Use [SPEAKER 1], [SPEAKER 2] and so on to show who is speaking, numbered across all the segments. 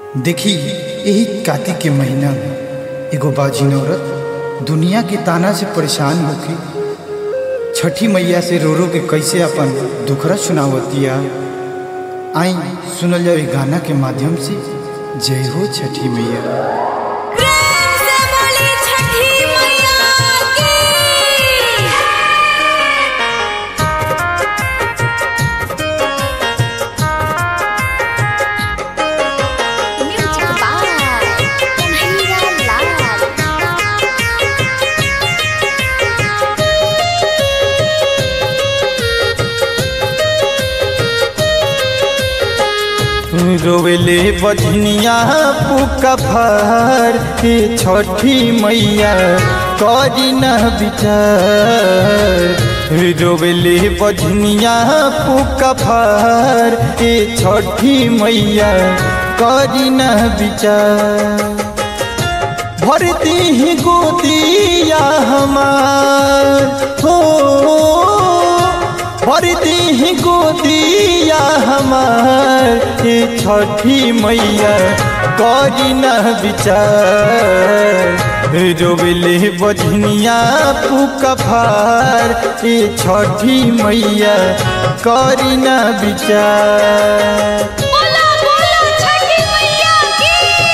[SPEAKER 1] देखी यही कार्तिक के महीना में एगो बाजिन औरत दुनिया के ताना से परेशान होके छठी मैया से रो रो के कैसे अपन दुखरा सुनावतिया आई सुनल जाओ गाना के माध्यम से जय हो छठी मैया
[SPEAKER 2] प्रेम से बोली छठी मैया की म्यूजिक बाय कन्हैया लाल
[SPEAKER 1] रोवेले बजनिया पुका फर के छठी मैया करी न विचार रोवेले बजनिया पुका फर के छठी मैया करी न विचार भरती ही गोदिया हमार हो भरती ही गोदिया हमार ये छठी मैया करी न विचार रोबले बजनिया पुका फार ये छठी मैया करी न विचार
[SPEAKER 2] बोला बोला छठी मैया की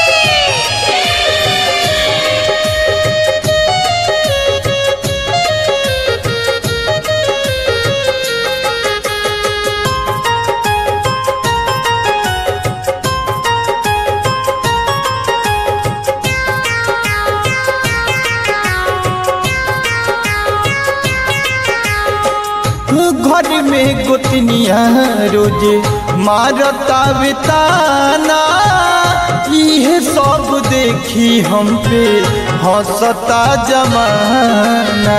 [SPEAKER 1] घर में गोतनिया रोजे मारता बेताना इहे सब देखी हम पे हंसता जमाना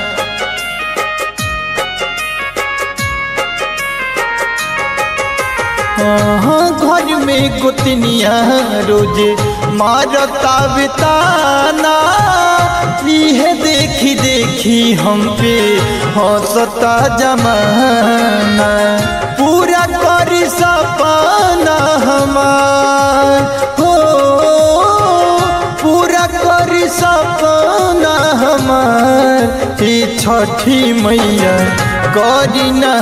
[SPEAKER 1] हाँ, घर में गोतनिया रोजे मारता बेताना इहे देखी देखी हम पे हंसता जमाना पूरा करी सपना हमार हो पूरा करी सपना हमार ये छठी मैया करी न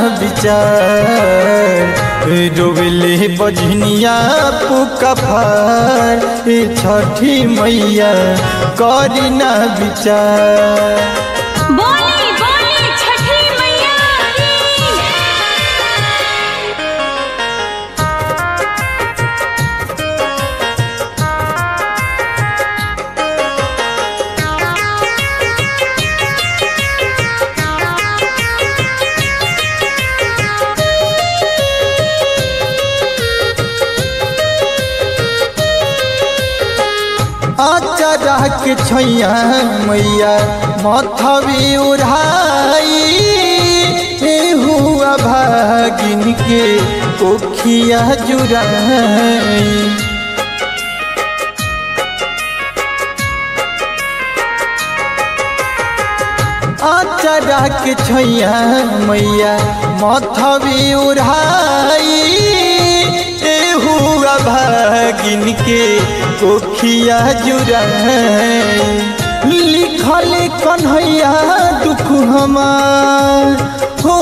[SPEAKER 1] विचार रोवेले बजनिया पुका फार ये छठी मैया करी न विचार
[SPEAKER 2] बोली बोली छठी मैया की
[SPEAKER 1] आचारा के छैया मैया मथवी उड़ाई हुआ भागिन के कोखिया जुड़ाई आचारा के छैया मैया मथवी उड़ाई हुआ भागिन के कोखिया जुड़ाई लिखल कन्हैया दुख हमार हो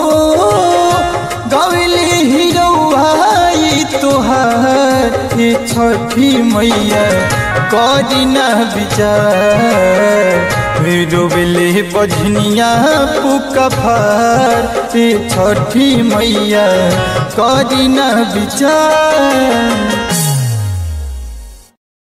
[SPEAKER 1] गवली हिरौहाई तोहार ये छठी मैया करी न विचार रोबले बजनिया पुका फार ये छठी मैया करी न विचार